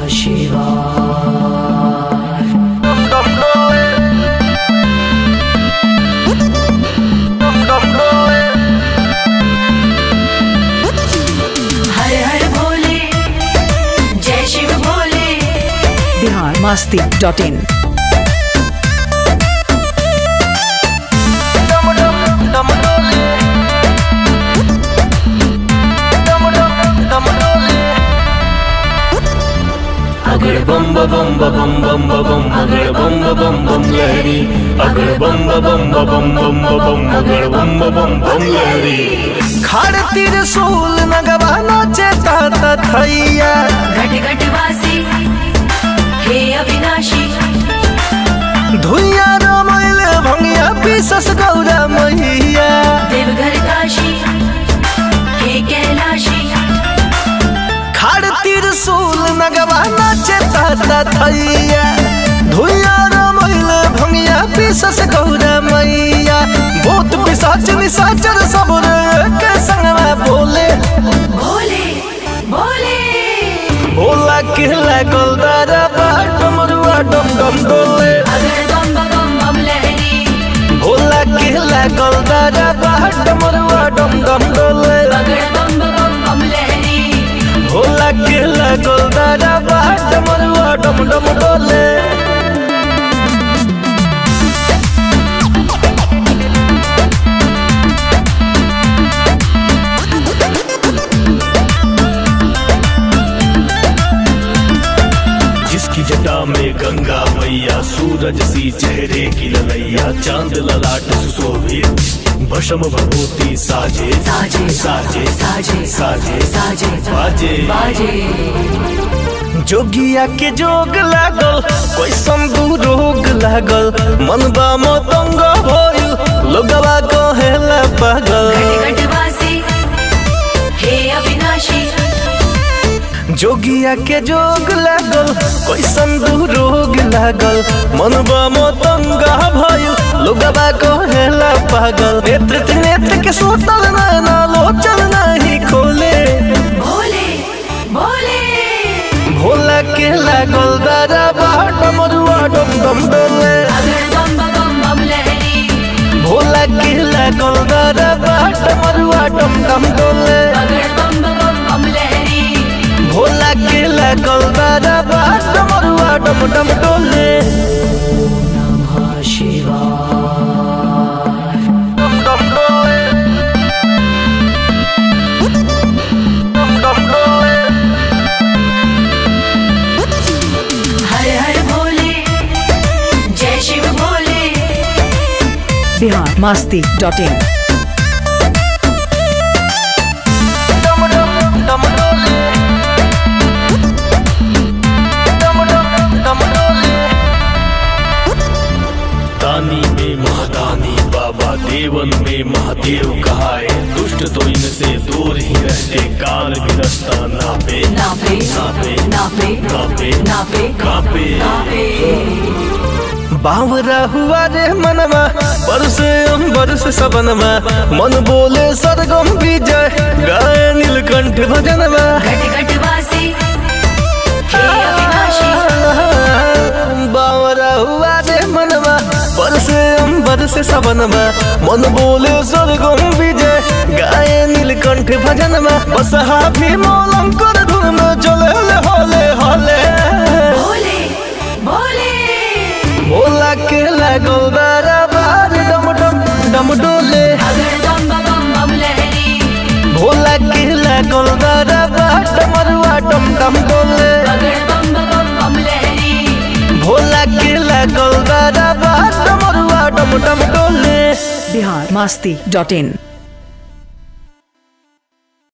हर हर भोले जय Shiv Bhole Bihar Masti dot in अगर बम बम बम बम बम अगर बम बम बम लहरी अगर बम बम बम बम बम अगर बम बम बम लहरी खड़ त्रिशूल नगवा नाचे तात थैया घट घट वासी हे अविनाशी धुइया रमैल भंगिया पिसस गौरा मैया देवघर काशी हे कैलाशी खड़ त्रिशूल नगवा नाचे तात थैया धुइया रमैल भंगिया पिसस गौरा मैया भूत पिशाच निशाचर सब रे के संगवा बोले भोले भोले भोला के लागल दारा बाट मरुआ डम डम डोले अगर बम बम बम लहरी भोला के लागल दारा बाट मरुआ डम डम डोले अगर बम बम बम लहरी भोला के लागल दारा बाट मरुआ डम डम डोले जिसकी जटा में गंगा मैया सूरज सी चेहरे की ललैया चांद ललाट सुशोभित भस्म भभूति साजे साजे साजे साजे साजे साजे बाजे बाजे जोगिया के जोग लागल कोई संदू रोग लागल मनबा मतंग भइल लोगवा कहेला पागल घट घट वासी हे अविनाशी जोगिया के जोग लागल कोई संदू रोग लागल मनबा मतंगा भइल लोगवा कहेला पागल नेत्र त्रिनेत्र के सोतल नैना लोचन नहीं खोले भोले भोले भोला के लागल दारा बाट मरुआ डम डम डोले अगर बम बम बम लहरी भोला के लागल दारा बाट मरुआ डम डम डोले अगर बम बम बम लहरी भोला के लागल दारा बाट मरुआ डम डम डोले डम डम डोले डम डम डोले हर हर भोले जय शिव भोले बिहार मस्ती डॉट इन डम डम डम डोले डम डम डम डोले दानी में महादानी बाबा देवन में महादेव कहाए दुष्ट तो इनसे दूर ही रहते काल गिरस्ता नापे नापे नापे नापे कापे नापे कापे नापे बावरा हुआ रे मनवा बरसे बरस सबनवा मन बोले सरगम विजय गाय नीलकंठ भजनवा घट घट वासी हे अविनाशी बावरा हुआ रे मनवा बरसे बरस सबनवा मन बोले सरगम विजय गाय नीलकंठ भजनवा बसहा भी मोलंकर धुन में चले होले होले भोले भोले भोला के लागल दारा बार डम डम डम डोले अगर बम बम बम लहरी भोला के लागल दारा बाट मरुआ डम डम डोले अगर बम बम बम लहरी भोला के लागल दारा बाट मरुआ डम डम डोले बिहार मस्ती डॉट इन